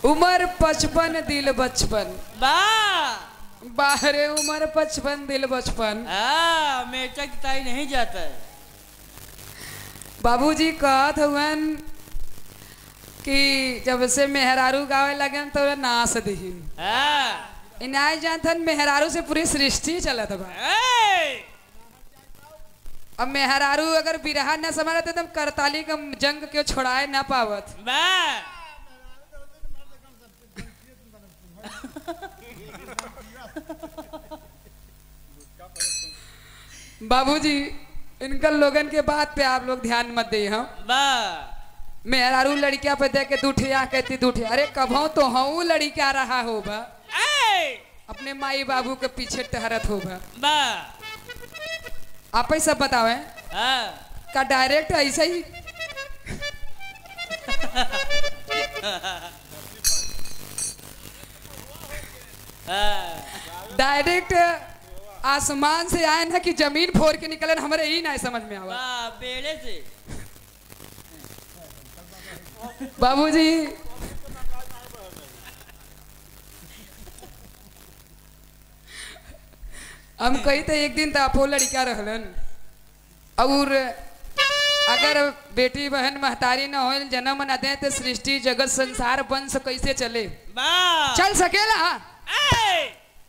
उम्र पचपन दिल बचपन बा बाहरे उम्र पचपन दिल बचपन हाँ मेचक ताई नहीं जाता है बाबूजी कहत हुवन कि जब से मेहरारू गावे लगन तो नाच दहीन हाँ इनाय जानथन मेहरारू से पूरी सृष्टि चलत बा ए! अब मेहरारू अगर बिरहा न समझ तो एकदम करताली का जंग के छोड़ाए ना पावत बा बाबूजी इनका लोगन के बात पे आप लोग ध्यान मत दे हम बा मेहरारू लड़किया पे देख के दूठिया कहती दूठे अरे कभो तो हूँ लड़किया रहा होगा ए! अपने माई बाबू के पीछे टहरत होगा बा आप ही सब बतावे हाँ का डायरेक्ट ऐसे ही हाँ डायरेक्ट आसमान से आए ना कि जमीन फोड़ के निकले हमारे ही ना समझ में आवा बा पेड़े से बाबूजी हम कही थे एक दिन तो आपो लड़का रहलन और अगर बेटी बहन महतारी न हो जन्म न दे तो सृष्टि जगत संसार वंश कैसे चले बा चल सकेला ए!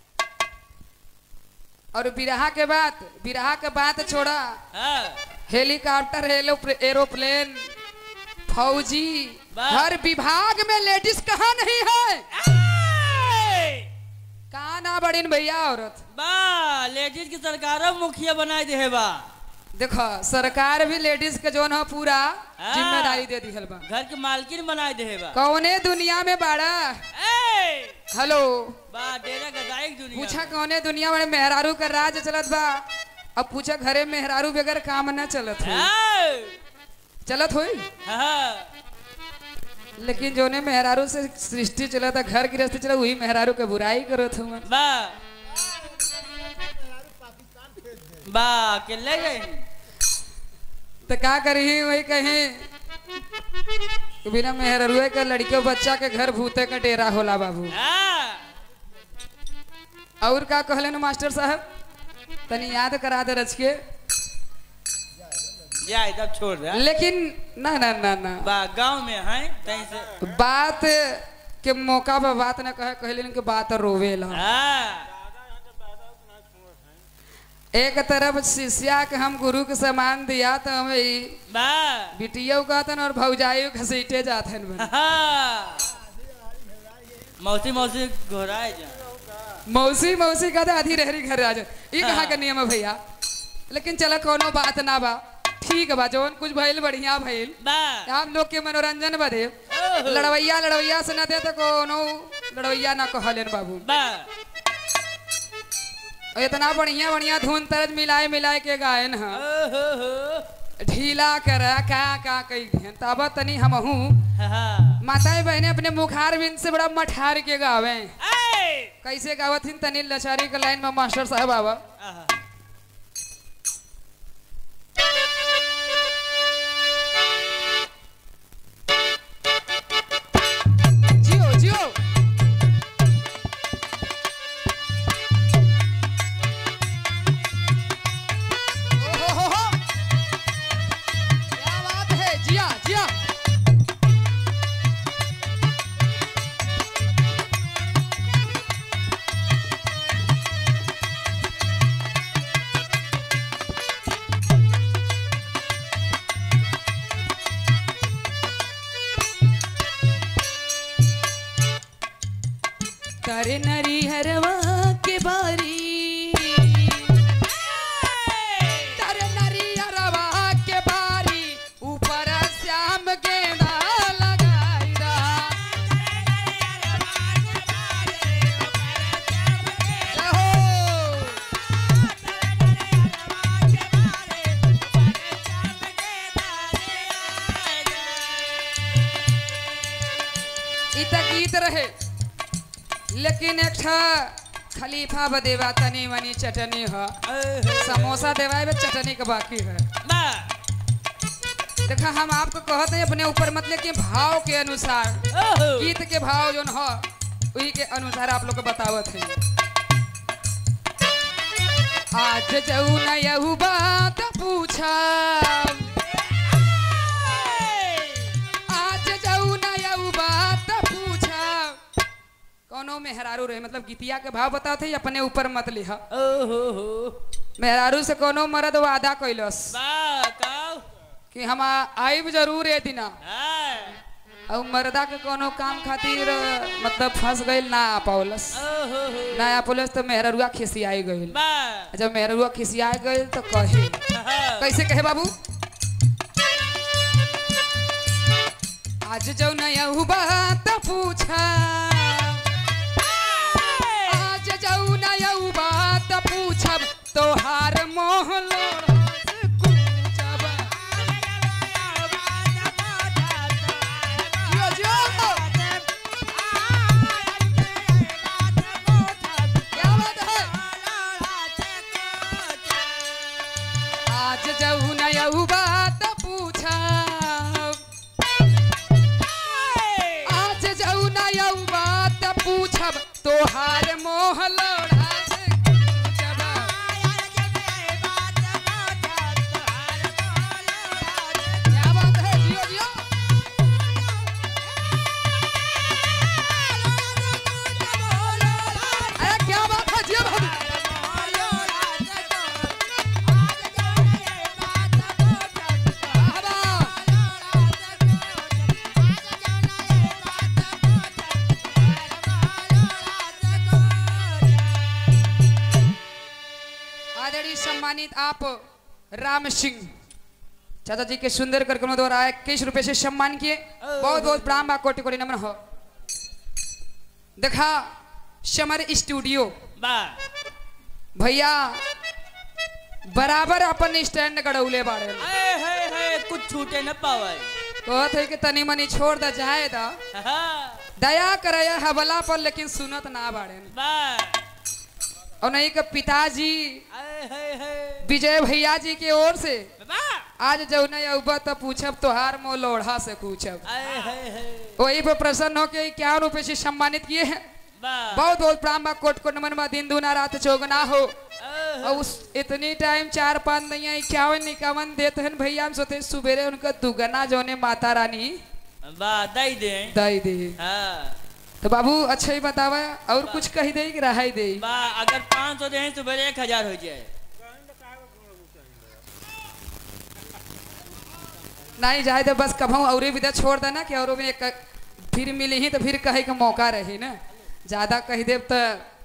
और बिरहा के बाद बिरहा के बात छोड़ा हाँ हेलीकॉप्टर एलो- एरोप्लेन फौजी वाह। हर विभाग में लेडीज कहाँ नहीं है ए! कहाँ ना बड़ीन भैया औरत बा लेडीज की सरकारों मुखिया बनाए दे है बा देखो सरकार भी लेडीज के जोन है पूरा हाँ। जिम्मेदारी दे दिहल बा घर के मालकिन बनाए दे है बा कौने दुनिया में बाड़ा ए! हेलो बा डेरा गदाई की दुनिया पूछा कौने दुनिया में मेहरारू का राज चलत बा अब पूछा घरे मेहरारू बगैर काम न चलत हो ए! चलत होई हाँ लेकिन जोने मेहरारू से सृष्टि चलत घर गृहस्थी चला वही मेहरारू के बुराई करत हुआ बा बा के ले गए तो का करी वही कहीं कि बिना मेहरुए के लड़के बच्चा के घर भूते का डेरा होला बाबू हाँ और का कहले मास्टर साहब तनी याद करा दे रच के जाए तब छोड़ दे लेकिन ना ना ना ना बा गांव में है कहीं से बात के मौका पर बात न कहे कहले कि बात रोवेला हाँ एक तरफ शिष्या के हम गुरु के समान दिया तो हम ई बा बिटियो कहतन और भौजाइयो घसीटे जातन बन। हाँ मौसी मौसी घोराए जा मौसी मौसी कहते आधी रहरी घर आ जा ई कहाँ के नियम है भैया लेकिन चलो कोनो बात ना बा ठीक बा जौन कुछ भइल बढ़िया भइल बा आप लोग के मनोरंजन बदे ओहो। लड़वैया लड़वैया से न दे तो कोनो लड़वैया ना कहलेन बाबू बा और इतना बढ़िया बढ़िया धुन तरज मिलाए मिलाए के गायन है ओहो हो ढीला कर का का कई दिहन तब तनी हमहू हाँ माताएं बहने अपने मुखार बिन से बड़ा मठार के गावे ए! कैसे गावत हिन तनी लचारी के लाइन में मास्टर साहब आवा आहा। जियो जियो ओहो हो हो क्या बात है जिया जिया तारे नरी हरवा के बारी तारे नरी हरवा के बारी ऊपर श्याम गेंदा लगाई रहा हो। ई त गीत रहे लेकिन एक ठा खलीफा बदेवा तनी मनी चटनी ह ओहो। समोसा देवाए बे चटनी के बाकी है बा देखा हम आपको कहते हैं अपने ऊपर मतलब कि भाव के अनुसार ओहो गीत के भाव जोन हो वही के अनुसार आप लोग को बतावत है आज जऊ न यहू बात पूछा आज जऊ न यहू बात पूछा कोनो मेहरारू रहे मतलब गीतिया के भाव बताते अपने ऊपर मत लिहा ओहो हो मेहरारू से कोनो मर्द वादा कैलस बा काऊ कि हम आइब जरूर ए दिना हाँ और मर्दा के कोनो काम खातिर मतलब फंस गइल ना आ पावलस ओहो हो ना आ पावलस तो मेहरुआ खिसियाई गइल बा जब मेहरुआ खिसियाई गइल तो कहे हाँ कैसे कहे बाबू आज जो नया बात पूछा आज जो नया बात पूछब तोहार मोह लोढ़स कूचब। जियो, जियो। क्या बात है आज जऊ नया बात पूछा आज जऊ नया बात पूछब तोहार मोह लोढ़ा से कूचब। क्या बात है जियो जियो अरे क्या बात है जियो बाबू बाबा आदरणीय सम्मानित आप राम सिंह चाचा जी के सुंदर कार्यक्रम द्वारा इक्कीस रुपए से सम्मान किए बहुत बहुत प्रणाम बा कोटि कोटि नमन हो देखा समर स्टूडियो बा भैया बराबर अपन स्टैंड गड़ौले बाड़े हाय हाय हाय कुछ छूटे न पावे कहत है कि तनी मनी छोड़ द जाए दा हाँ दया करे हवला पर लेकिन सुनत ना बाड़े बा और नहीं के पिताजी हाय हाय हाय विजय भैया जी की ओर से बा आज जब नहीं अबा तो पूछब तोहार मोह लोढ़ा से पूछब हाय हाय हाय वही पे प्रसन्न होके इक्यावन रुपए से सम्मानित किए हैं बा बहुत बहुत प्राण बा कोट कोट नमन बा दिन दूना रात चौगना हो ओहो और उस इतनी टाइम चार पाँच नहीं इक्यावन इक्यावन देते हैं भैया हम सोते सुबेरे उनका दुगना जोने माता रानी बा दई दे दई दे हाँ तो बाबू अच्छा ही बतावा और कुछ कही दे कि रहा दे बा अगर पाँच सौ दे तो बड़े एक हजार हो जाए नहीं जाए तो बस कभू और भी तो छोड़ देना कि और में एक फिर मिली ही तो फिर कहे के मौका रही ना ज्यादा कह देव तो